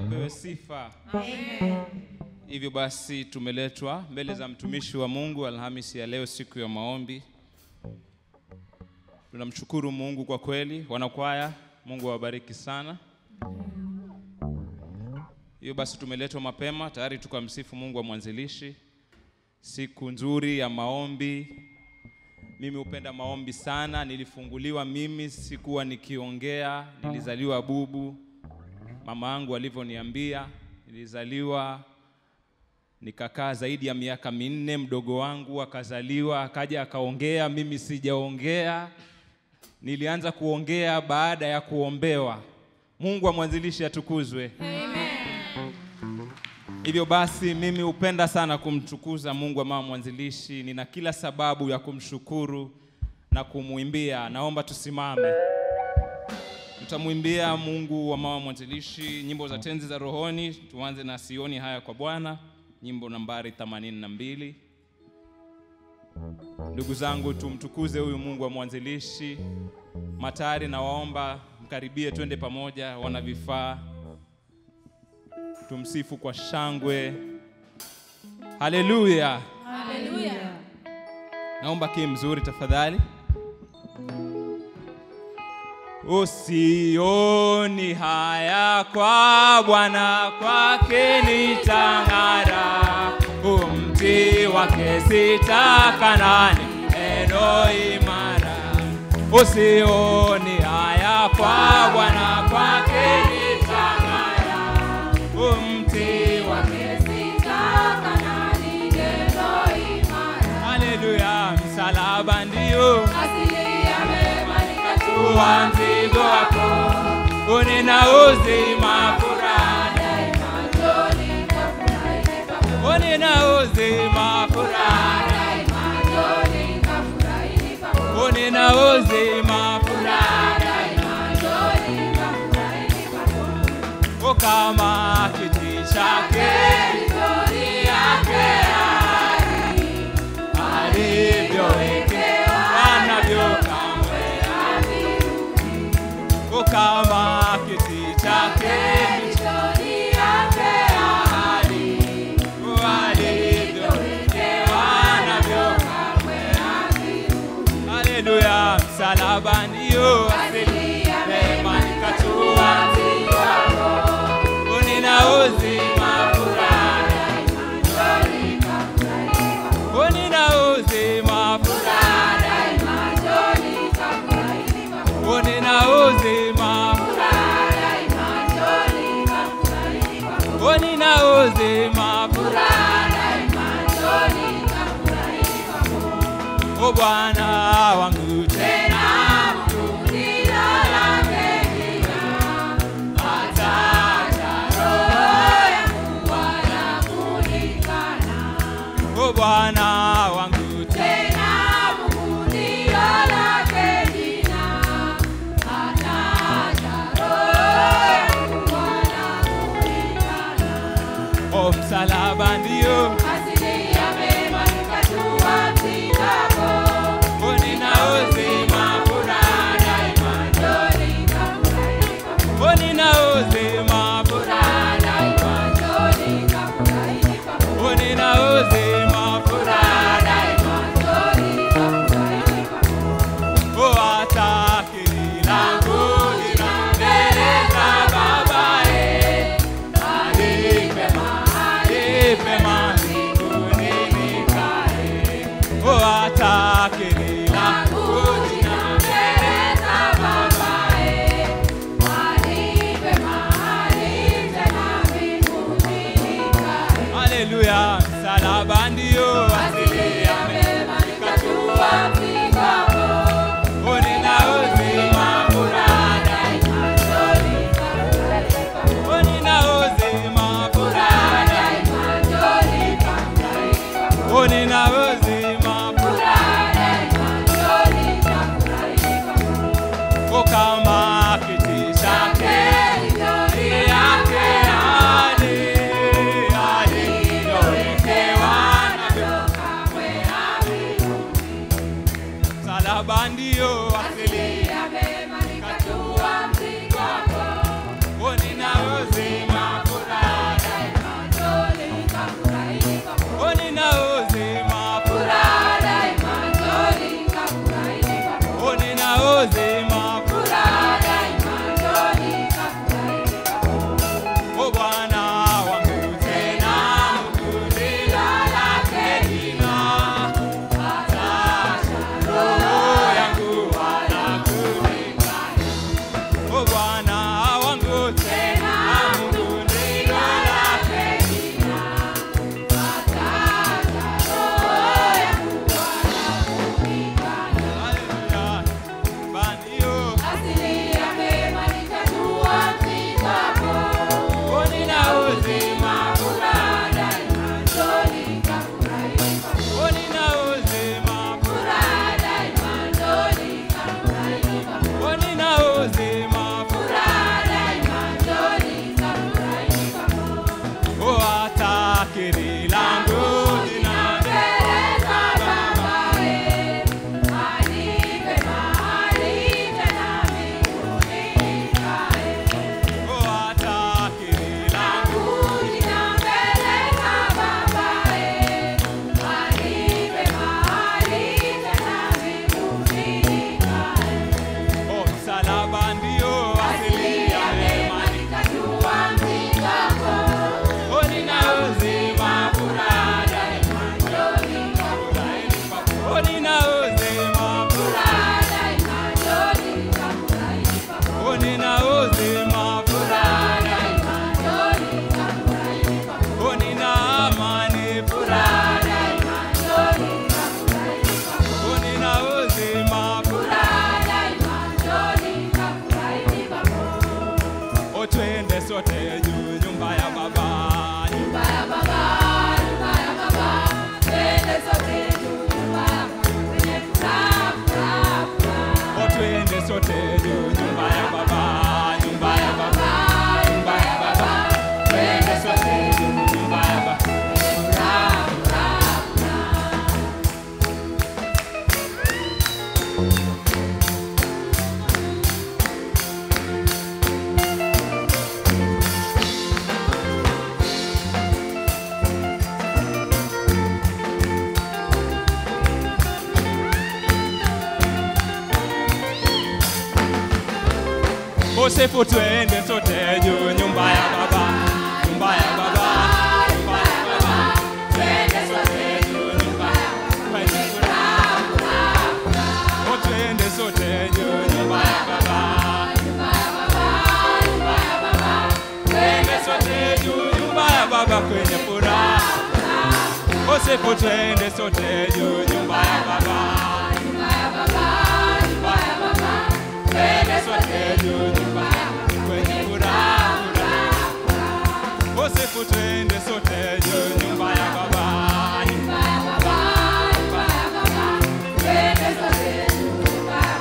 apewe sifa. Hivyo basi tumeletwa mbele za mtumishi wa Mungu Alhamisi ya leo, siku ya maombi. Tunamshukuru Mungu kwa kweli, wanakwaya, Mungu awabariki sana. Hiyo basi tumeletwa mapema tayari tukamsifu Mungu wa mwanzilishi. Siku nzuri ya maombi. Mimi hupenda maombi sana. Nilifunguliwa mimi, sikuwa nikiongea, nilizaliwa bubu. Mama yangu alivyoniambia, nilizaliwa nikakaa zaidi ya miaka minne. Mdogo wangu akazaliwa, akaja akaongea, mimi sijaongea. Nilianza kuongea baada ya kuombewa. Mungu wa mwanzilishi atukuzwe. Hivyo basi mimi hupenda sana kumtukuza Mungu wa mama mwanzilishi. Nina kila sababu ya kumshukuru na kumwimbia. Naomba tusimame, tutamwimbia Mungu wa mama mwanzilishi nyimbo za tenzi za rohoni. Tuanze na sioni haya kwa Bwana, nyimbo nambari 82. Ndugu zangu, tumtukuze huyu Mungu wa mwanzilishi. Matari na waomba mkaribie, twende pamoja, wana vifaa tumsifu kwa shangwe. Haleluya! Haleluya. Naomba kii mzuri tafadhali. Usioni haya kwa Bwana, kwake nitang'ara. Umti wake sitakanani, eno imara. Usioni haya kwa Bwana, kwake nitang'ara. Umti wake Haleluya, msalaba ndio wa mzigo wako, unena uzima furaha, unena uzima furaha, unena uzima furaha, o kama kiti chake alivyowekewa navyo kamwe o kama kiti chake alivyowekewa navyo haleluya msalaba ndio asili mema nikatua unina uzima furaha unina uzima furaha unina uzima unina uzima furaha o Bwana wangu tena o Bwana wangu tena o msalaba ndio unina uzima furaha daima unina uzima furaha unina uzima furaha daima o hata akili langu lina mbele za babaye alipe mahali pema mbinguni nikae o hata akili langu lina mbele za babaye haleluya msalaba ndio asili ya mema nikatua unina uzima furaha daima unina uzima furaha daima unina uzima furaha o kama kiti chake yake hadi alivyowekewa navyo msalaba ndio asili unina uzima furaha sote juu, nyumba ya Baba, Nyumba ya Baba, nyumba ya Baba, twende sote juu, nyumba ya Baba, kwenye furaha, furaha, furaha. oh, twende sote juu, nyumba ya Baba, nyumba ya Baba, nyumba ya Baba, twende sote juu, nyumba ya Baba. Furaha, furaha, furaha. Usifu twende sote juu, nyumba ya Baba, nyumba ya Baba, nyumba ya Baba, twende sote juu, nyumba ya Baba, kwenye furaha, oh, twende sote juu, nyumba ya Baba, twende sote juu, nyumba ya Baba, kwenye furaha, usifu twende sote juu, nyumba ya Baba, twende sote juu, nyumba ya Baba, kwenye furaha, furaha. Usifu twende sote juu, nyumba ya Baba, nyumba ya Baba, nyumba ya Baba, twende sote juu, nyumba ya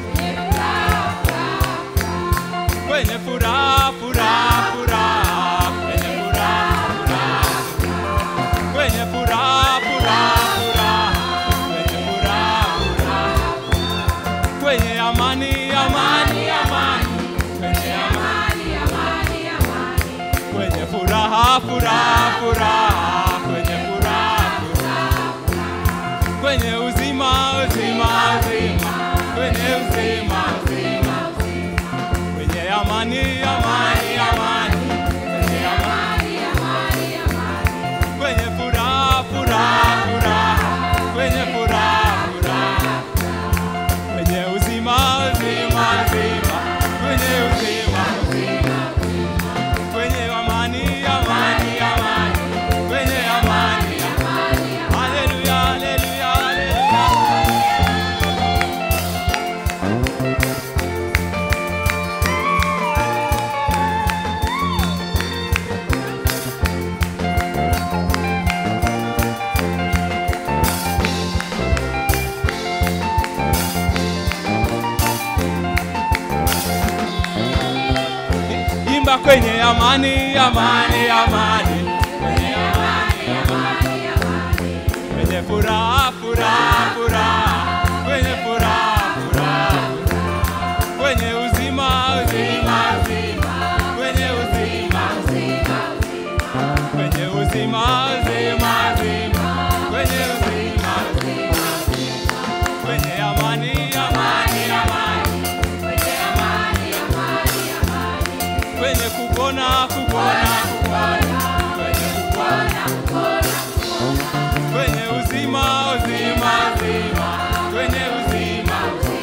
Baba, kwenye furaha, furaha, furaha, kwenye furaha, furaha, kwenye furaha, furaha, furaha, kwenye furaha, furaha, kwenye amani, amani, amani, kwenye amani, kwenye furaha, furaha, furaha, kwenye furaha, furaha, kwenye uzima, uzima, uzima, kwenye uzima, uzima, kwenye amani, amani, amani, kwenye amani, kwenye furaha, furaha, furaha, kwenye furaha, furaha, kwenye uzima, uzima, uzima, kwenye uzima, uzima, kwenye amani, amani, amani, kwenye amani, amani. Haleluya, haleluya, haleluya. Imba kwenye amani, amani, amani, kwenye amani, amani, kwenye furaha, furaha, furaha, kwenye furaha, furaha, kwenye uzima, uzima, uzima, kwenye uzima, uzima, kwenye uzima, uzima, uzima, kwenye uzima, uzima, kwenye amani, amani, amani, kwenye kupona, kupona, kupona, kwenye kupona, kwenye uzima, uzima, uzima, kwenye uzima,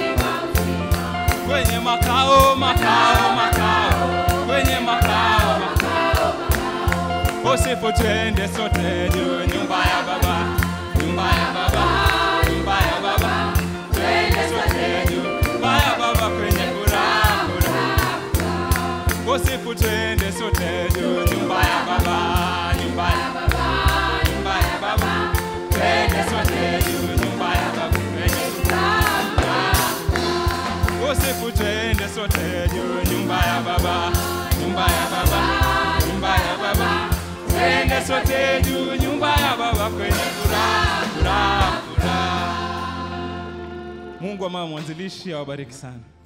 kwenye makao, makao, makao, kwenye makao, makao. Usifu twende sote juu, nyumba ya Baba, nyumba ya Baba, nyumba ya Baba, twende sote juu, nyumba ya Baba, kwenye furaha, furaha. Usifu twende sote juu, nyumba ya Baba, nyumba ya Baba, nyumba ya Baba, twende sote juu, nyumba ya Baba, kwenye furaha, furaha. Usifu twende sote juu, nyumba ya Baba, nyumba ya Baba, nyumba ya Baba, twende sote juu, nyumba ya Baba, kwenye furaha, furaha, furaha. Mungu wa mama mwanzilishi awabariki sana.